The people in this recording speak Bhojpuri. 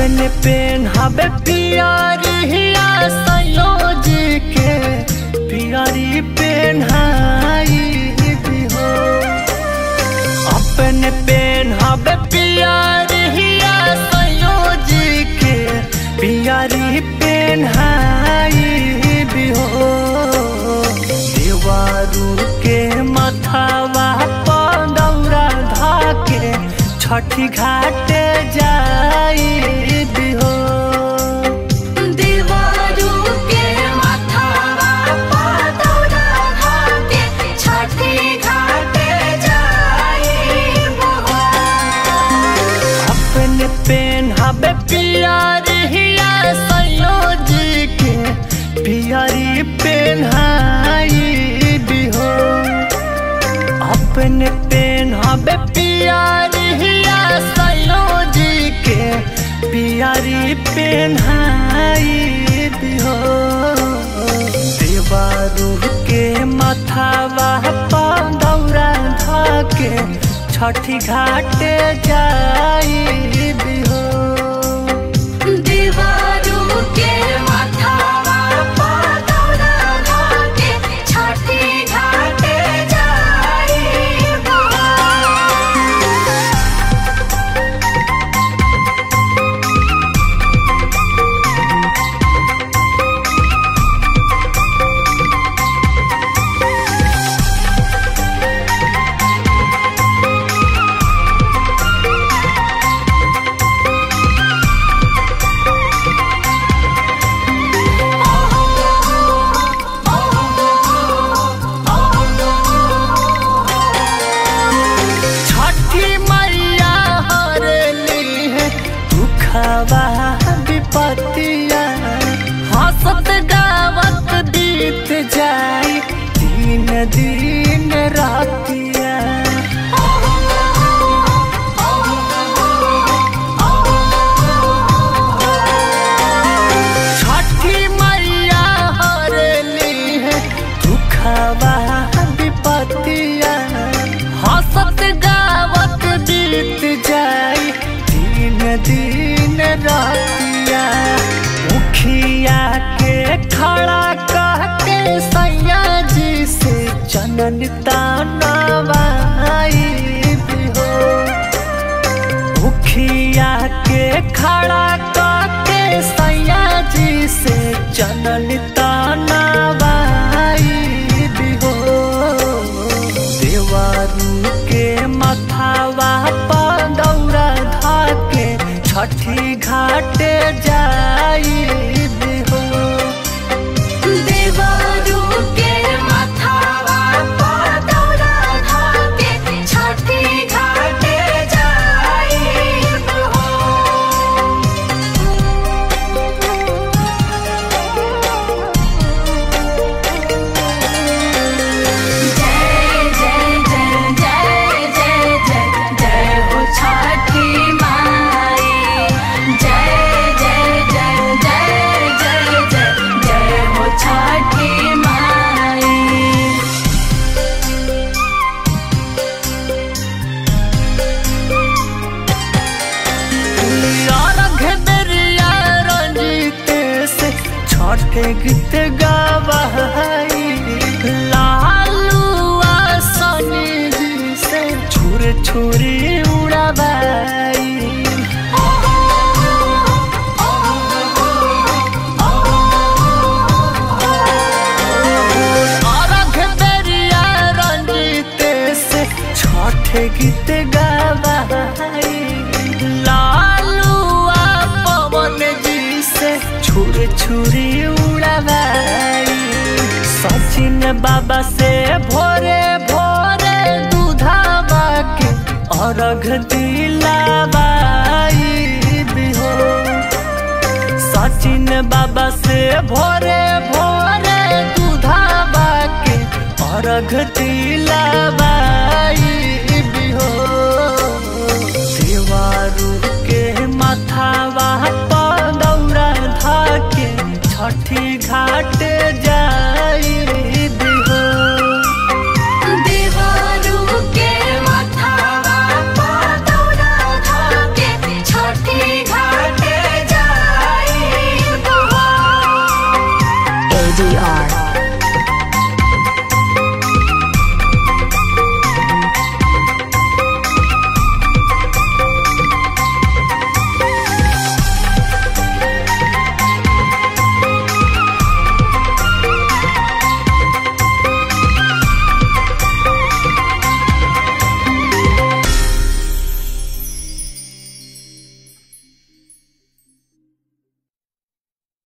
अपने पेन हबे पियरिया सयोज के पियरी पेन भी हो अपने पेन हबे पियरिया सयोज के पियरी पेन भी हो देवारू के मथावा पौरा धाके छठी घाटे जाई बिहो देवारू के माथावा पादौरा घाटे छठी घाटे जाई बहो अपने पेन हबे पियरिया सयोज के पियरी पेन बिहो अपने पेन हबे पियरिया सयोज के पियरी पेन बिहो देवारू के मथावा पौरा धाके छठी घाटे जाई बिहो देवारू के माथावा पादौरा घाटे छठी घाटे जाई बहो छठी मैया हरली है दुखवा विपतिया हंसत गावत बीत जाई दिन दिन रातिया छठी मैया हरली है दुखवा विपतिया हंसत गावत बीत जाई दिन दिन रातिया मुखिया के खड़ा कह के सैया जी से चनन तानवाई हो मुखिया के खड़ा करके सैया जी से चनन तानवाई हो देवारू के मथावा पौरा धाके छठी घाटे जाई हो देवारू के माथावा पादौरा घाटे छठी घाटे जाई बहो जय जय जय जय जय जय जय हो छठी माई जय जय जय जय जय जय जय हो छठी माई अर्घ बेरिया रंजित से छठे गीत गवाई लालुआ सनी जी से छुर छुरी उड़ाबाई अर्घ बेरिया रंजित से छठे गीत गवाई लालुआ पवन जी से छुर छुरी उड़ाबाई सचिन बाबा से भोरे भोरे दूधावा के अर्घ दिलाबाई बिहो सचिन बाबा से भोरे भोरे दूधावा के अर्घ दिलाबाई बिहो देवारू के मथावा पौरा धाके छठी घाट जाई